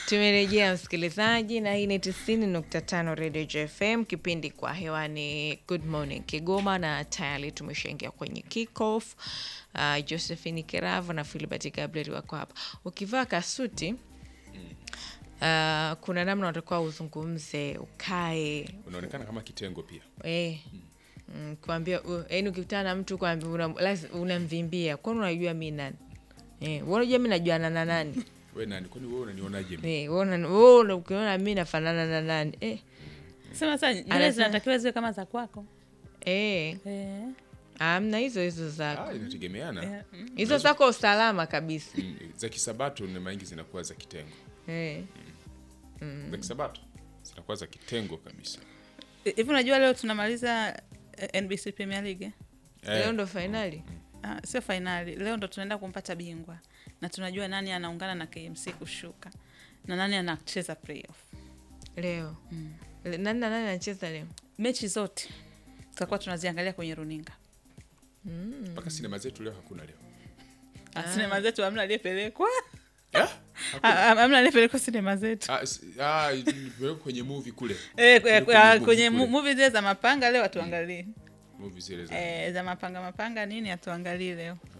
Tumerejea msikilizaji, na hii ni tisini nukta tano Radio JFM, kipindi kwa hewani Good Morning Kigoma, na tayari tumeshaingia kwenye kickoff. Uh, Josephine Keravo na Filibert Gabriel wako hapa. Ukivaa kasuti uh, kuna namna unatakiwa uzungumze, ukae unaonekana kama kitengo pia eh, mm, kuambia uh, yaani ukikutana na mtu kuambia una- lazima- unamvimbia, kwani unajua mi nani? Eh, wewe unajua mi najuana na nani? we nani kwani wewe unanionaje mimi? Eh, wewe una- wewe una- ukiona mi nafanana na nani? Eh, Sema sasa nywele Anasema- zinatakiwa ziwe kama za kwako. eh, Eh. amna hizo hizo zako Ah, inategemeana Eh, mm. hizo zako usalama kabisa Mm, za kisabato na maingi zinakuwa za kitengo eh. za kisabato zinakuwa za kitengo kabisa Hivi unajua leo tunamaliza eh, NBC Premier League? eh? Leo eh, ndo fainali Ah, sio fainali. Leo ndo tunaenda kumpata bingwa na tunajua nani anaungana na KMC kushuka na nani anacheza playoff. leo Le- nani na nani anacheza leo? Mechi zote tutakuwa tunaziangalia kwenye runinga. mpaka sinema zetu leo hakuna leo Ah. Sinema zetu hamna aliyepelekwa, Eh? Ah, ah, hamna aliyepelekwa sinema zetu Ah, s- ah, nimeweka kwenye movie kule eh, kwe- Kule ah, movie kwenye kule. mu- movie zile za mapanga leo atuangalie movie zile za eh, za mapanga mapanga nini atuangalie leo